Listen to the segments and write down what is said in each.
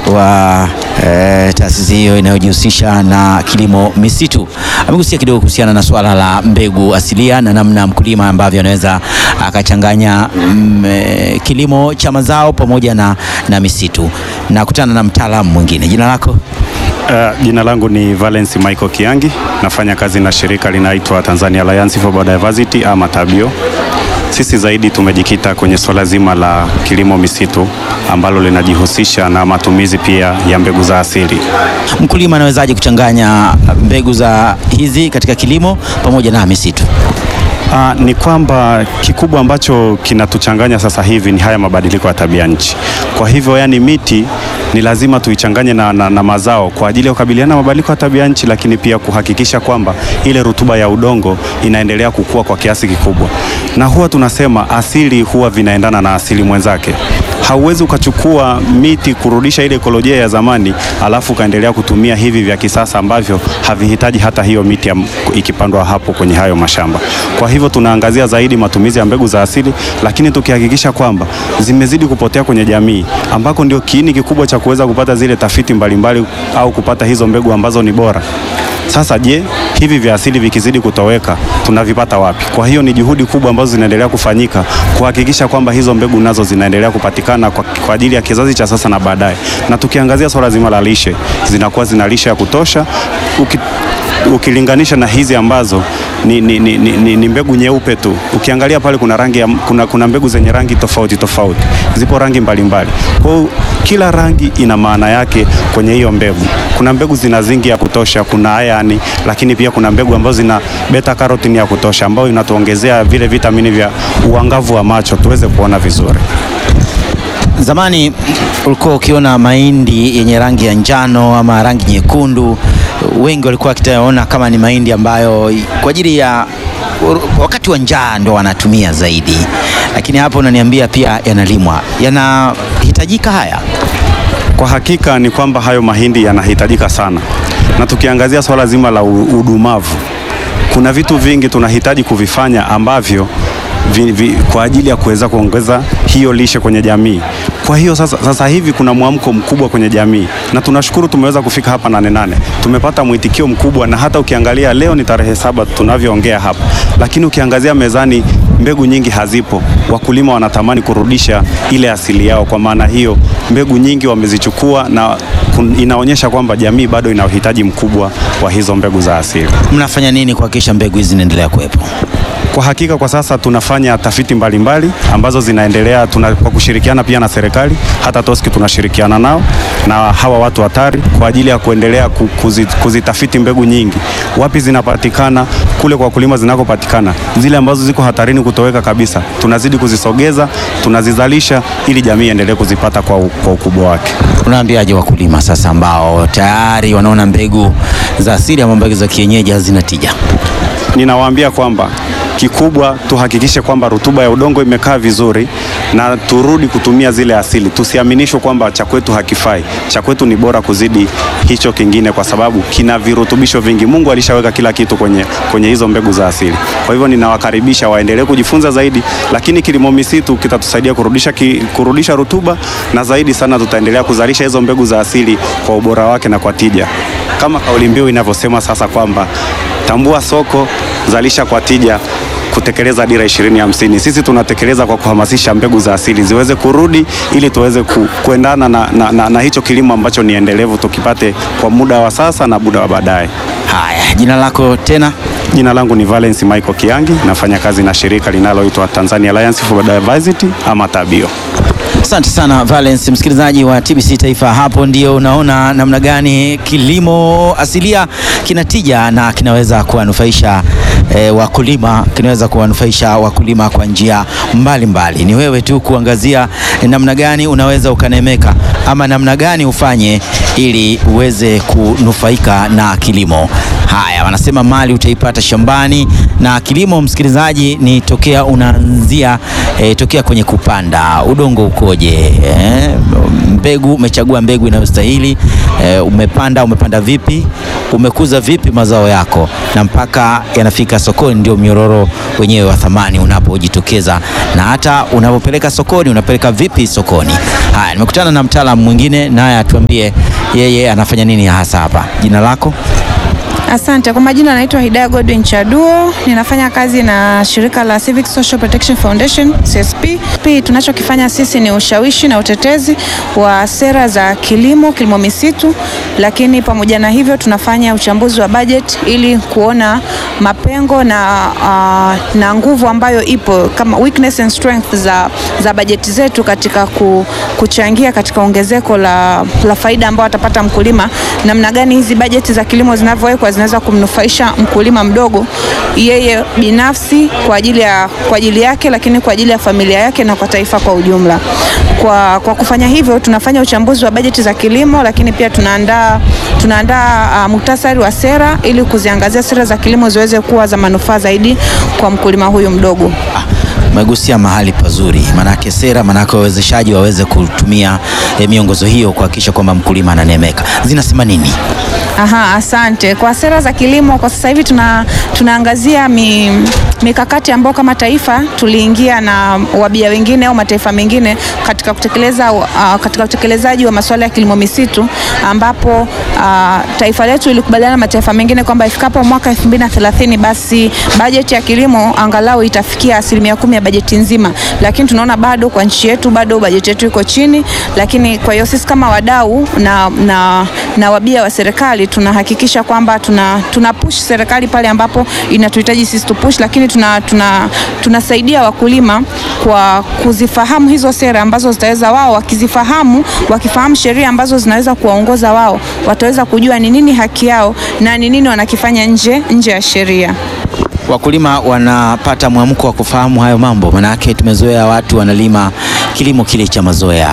wa eh, taasisi hiyo inayojihusisha na kilimo misitu. Amegusia kidogo kuhusiana na swala la mbegu asilia na namna mkulima ambavyo anaweza akachanganya mm, eh, kilimo cha mazao pamoja na, na misitu. Na kutana na mtaalamu mwingine. Jina lako? Uh, jina langu ni Valence Michael Kiangi, nafanya kazi na shirika linaitwa Tanzania Alliance for Biodiversity ama TABIO. Sisi zaidi tumejikita kwenye swala zima la kilimo misitu ambalo linajihusisha na matumizi pia ya mbegu za asili. Mkulima anawezaje kuchanganya mbegu za hizi katika kilimo pamoja na misitu? Uh, ni kwamba kikubwa ambacho kinatuchanganya sasa hivi ni haya mabadiliko ya tabia nchi. Kwa hivyo, yani miti ni lazima tuichanganye na, na, na mazao kwa ajili ya kukabiliana na mabadiliko ya tabia nchi, lakini pia kuhakikisha kwamba ile rutuba ya udongo inaendelea kukua kwa kiasi kikubwa, na huwa tunasema asili huwa vinaendana na asili mwenzake. Hauwezi ukachukua miti kurudisha ile ekolojia ya zamani alafu ukaendelea kutumia hivi vya kisasa ambavyo havihitaji hata hiyo miti ya, ikipandwa hapo kwenye hayo mashamba. Kwa hivyo tunaangazia zaidi matumizi ya mbegu za asili, lakini tukihakikisha kwamba zimezidi kupotea kwenye jamii ambako ndio kiini kikubwa cha kuweza kupata zile tafiti mbalimbali mbali, au kupata hizo mbegu ambazo ni bora. Sasa je, hivi vya asili vikizidi kutoweka tunavipata wapi? Kwa hiyo ni juhudi kubwa ambazo zinaendelea kufanyika kuhakikisha kwamba hizo mbegu nazo zinaendelea kupatikana kwa, kwa ajili ya kizazi cha sasa na baadaye. Na tukiangazia swala zima la lishe, zinakuwa zina lishe ya kutosha uki, ukilinganisha na hizi ambazo ni, ni, ni, ni, ni mbegu nyeupe tu. Ukiangalia pale kuna rangi ya, kuna, kuna mbegu zenye rangi tofauti tofauti, zipo rangi mbalimbali. Kwa hiyo kila rangi ina maana yake kwenye hiyo mbegu. Kuna mbegu zina zingi ya kutosha, kuna ayani, lakini pia kuna mbegu ambazo zina beta carotene ya kutosha, ambayo inatuongezea vile vitamini vya uangavu wa macho tuweze kuona vizuri. Zamani ulikuwa ukiona mahindi yenye rangi ya njano ama rangi nyekundu, wengi walikuwa wakitaona kama ni mahindi ambayo kwa ajili ya wakati wa njaa ndo wanatumia zaidi, lakini hapo unaniambia pia yanalimwa. Yanahitajika haya? Kwa hakika ni kwamba hayo mahindi yanahitajika sana, na tukiangazia swala zima la udumavu, kuna vitu vingi tunahitaji kuvifanya ambavyo vi, vi, kwa ajili ya kuweza kuongeza hiyo lishe kwenye jamii. Kwa hiyo sasa, sasa hivi kuna mwamko mkubwa kwenye jamii na tunashukuru tumeweza kufika hapa Nane Nane, tumepata mwitikio mkubwa, na hata ukiangalia leo ni tarehe saba tunavyoongea hapa, lakini ukiangazia mezani mbegu nyingi hazipo. Wakulima wanatamani kurudisha ile asili yao, kwa maana hiyo mbegu nyingi wamezichukua na inaonyesha kwamba jamii bado ina uhitaji mkubwa wa hizo mbegu za asili. Mnafanya nini kuhakikisha mbegu hizi zinaendelea kuwepo? Kwa hakika kwa sasa tunafanya tafiti mbalimbali mbali, ambazo zinaendelea tuna, kwa kushirikiana pia na serikali. Hata TOSCI tunashirikiana nao na hawa watu hatari kwa ajili ya kuendelea kuzitafiti mbegu nyingi, wapi zinapatikana kule kwa wakulima zinakopatikana, zile ambazo ziko hatarini kutoweka kabisa, tunazidi kuzisogeza, tunazizalisha ili jamii iendelee kuzipata kwa, kwa ukubwa wake. Unaambiaje wakulima sasa ambao tayari wanaona mbegu za asili ama mbegu za kienyeji hazina tija? Ninawaambia kwamba kikubwa tuhakikishe kwamba rutuba ya udongo imekaa vizuri na turudi kutumia zile asili. Tusiaminishwe kwamba cha kwetu hakifai. Cha kwetu ni bora kuzidi hicho kingine, kwa sababu kina virutubisho vingi. Mungu alishaweka kila kitu kwenye, kwenye hizo mbegu za asili. Kwa hivyo ninawakaribisha waendelee kujifunza zaidi, lakini kilimo misitu kitatusaidia kurudisha, ki, kurudisha rutuba na zaidi sana tutaendelea kuzalisha hizo mbegu za asili kwa ubora wake na kwa tija, kama kauli mbiu inavyosema sasa kwamba tambua soko, zalisha kwa tija, kutekeleza dira ishirini hamsini. Sisi tunatekeleza kwa kuhamasisha mbegu za asili ziweze kurudi ili tuweze ku, kuendana na, na, na, na hicho kilimo ambacho ni endelevu tukipate kwa muda wa sasa na muda wa baadaye. Haya, jina lako tena? Jina langu ni Valence Michael Kiangi, nafanya kazi na shirika linaloitwa Tanzania Alliance for Biodiversity ama TABIO. Asante sana Valence, msikilizaji wa TBC Taifa. Hapo ndio unaona namna gani kilimo asilia kina tija na kinaweza kuwanufaisha e, wakulima, kinaweza kuwanufaisha wakulima kwa njia mbalimbali. Ni wewe tu kuangazia namna gani unaweza ukanemeka ama namna gani ufanye ili uweze kunufaika na kilimo. Haya, wanasema mali utaipata shambani, na kilimo, msikilizaji, ni tokea unaanzia eh, tokea kwenye kupanda. Udongo ukoje? Eh, mbegu, umechagua mbegu inayostahili eh, umepanda, umepanda vipi, umekuza vipi mazao yako, na mpaka yanafika sokoni, ndio mnyororo wenyewe wa thamani unapojitokeza, na hata unapopeleka sokoni, unapeleka vipi sokoni. Haya, nimekutana na mtaalamu mwingine, naye atuambie yeye anafanya nini hasa hapa. Jina lako? Asante. Kwa majina naitwa Hidaya Godwin Chaduo, ninafanya kazi na shirika la Civic Social Protection Foundation CSP. Pia tunachokifanya sisi ni ushawishi na utetezi wa sera za kilimo, kilimo misitu, lakini pamoja na hivyo tunafanya uchambuzi wa budget ili kuona mapengo na, uh, na nguvu ambayo ipo kama weakness and strength za, za bajeti zetu katika ku, kuchangia katika ongezeko la, la faida ambayo atapata mkulima, namna gani hizi bajeti za kilimo zinavyowekwa zinaweza kumnufaisha mkulima mdogo yeye binafsi kwa ajili ya kwa ajili yake, lakini kwa ajili ya familia yake na kwa taifa kwa ujumla. Kwa, kwa kufanya hivyo tunafanya uchambuzi wa bajeti za kilimo, lakini pia tunaandaa tunaandaa uh, muhtasari wa sera ili kuziangazia sera za kilimo ziweze kuwa za manufaa zaidi kwa mkulima huyu mdogo. Umegusia mahali pazuri, manake sera, manake wawezeshaji waweze kutumia eh, miongozo hiyo kuhakikisha kwamba mkulima ananemeka. Zinasema nini? Aha, asante. Kwa sera za kilimo kwa sasa hivi tuna, tunaangazia mi, mikakati ambayo kama taifa tuliingia na wabia wengine au mataifa mengine katika kutekeleza uh, katika utekelezaji wa masuala ya kilimo misitu ambapo uh, taifa letu ilikubaliana na mataifa mengine kwamba ifikapo mwaka 2030 basi bajeti ya kilimo angalau itafikia asilimia kumi ya bajeti nzima, lakini tunaona bado kwa nchi yetu bado bajeti yetu iko chini, lakini kwa hiyo sisi kama wadau na, na, na wabia wa serikali tunahakikisha kwamba tuna, tuna push serikali pale ambapo inatuhitaji sisi tu push, lakini tuna, tuna, tunasaidia wakulima kwa kuzifahamu hizo sera ambazo zitaweza wao wakizifahamu, wakifahamu sheria ambazo zinaweza kuwaongoza wao, wataweza kujua ni nini haki yao na ni nini wanakifanya nje nje ya sheria. Wakulima wanapata mwamko wa kufahamu hayo mambo, manake tumezoea watu wanalima kilimo kile cha mazoea.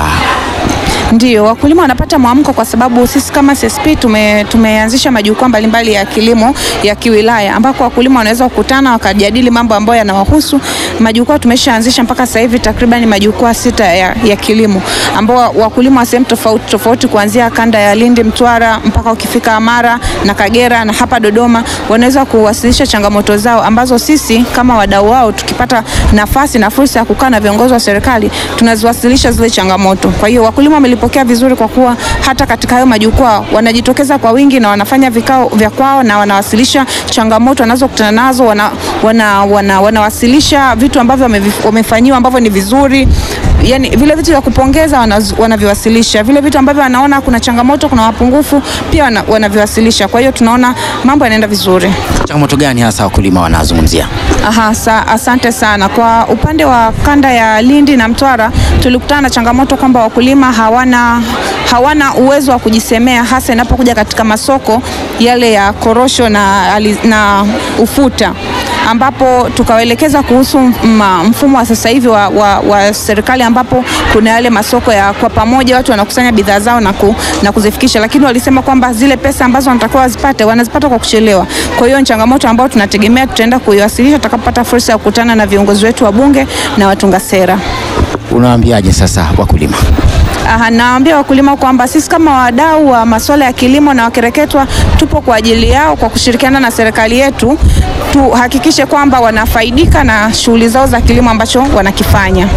Ndio, wakulima wanapata mwamko kwa sababu sisi kama CSP tume, tumeanzisha majukwaa mbalimbali ya kilimo ya kiwilaya ambako wakulima wanaweza kukutana wakajadili mambo ambayo yanawahusu. Majukwaa tumeshaanzisha mpaka sasa hivi takriban majukwaa sita ya, ya kilimo ambao wakulima wa sehemu tofauti tofauti kuanzia kanda ya Lindi, Mtwara mpaka ukifika Mara na Kagera na hapa Dodoma wanaweza kuwasilisha changamoto zao ambazo sisi kama wadau wao tukipata nafasi na fursa ya kukaa na viongozi wa serikali tunaziwasilisha zile changamoto. Kwa hiyo wakulima wamelipokea vizuri kwa kuwa hata katika hayo majukwaa wanajitokeza kwa wingi na wanafanya vikao vya kwao na wanawasilisha changamoto wanazokutana nazo, wana, wana, wana, wanawasilisha vitu ambavyo wamefanyiwa ambavyo ni vizuri yani vile vitu vya kupongeza wanaviwasilisha, vile vitu ambavyo wanaona kuna changamoto, kuna mapungufu pia wanaviwasilisha. Kwa hiyo tunaona mambo yanaenda vizuri. Changamoto gani hasa wakulima wanazungumzia? Aha, sa, asante sana. Kwa upande wa kanda ya Lindi na Mtwara tulikutana na changamoto kwamba wakulima hawana, hawana uwezo wa kujisemea hasa inapokuja katika masoko yale ya korosho na, na ufuta ambapo tukawaelekeza kuhusu mfumo wa sasa hivi wa, wa, wa serikali ambapo kuna yale masoko ya kwa pamoja watu wanakusanya bidhaa zao na, ku, na kuzifikisha, lakini walisema kwamba zile pesa ambazo wanatakiwa wazipate wanazipata kwa kuchelewa. Kwa hiyo ni changamoto ambayo tunategemea tutaenda kuiwasilisha tutakapopata fursa ya kukutana na viongozi wetu wa bunge na watunga sera. Unawaambiaje sasa wakulima? Aha, naambia wakulima kwamba sisi kama wadau wa masuala ya kilimo na wakereketwa tupo kwa ajili yao kwa kushirikiana na serikali yetu tuhakikishe kwamba wanafaidika na shughuli zao za kilimo ambacho wanakifanya.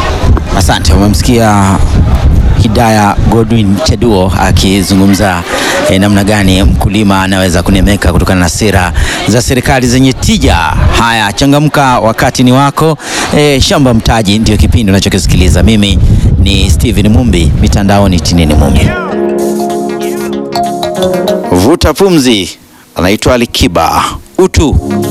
Asante. Umemsikia Hidaya Godwin Chaduo akizungumza eh, namna gani mkulima anaweza kunemeka kutokana na sera za serikali zenye tija. Haya, changamka, wakati ni wako. Eh, Shamba Mtaji ndio kipindi unachokisikiliza. Mimi ni Steven Mumbi, mitandaoni Tinini Mumbi. Vuta pumzi, anaitwa Alikiba utu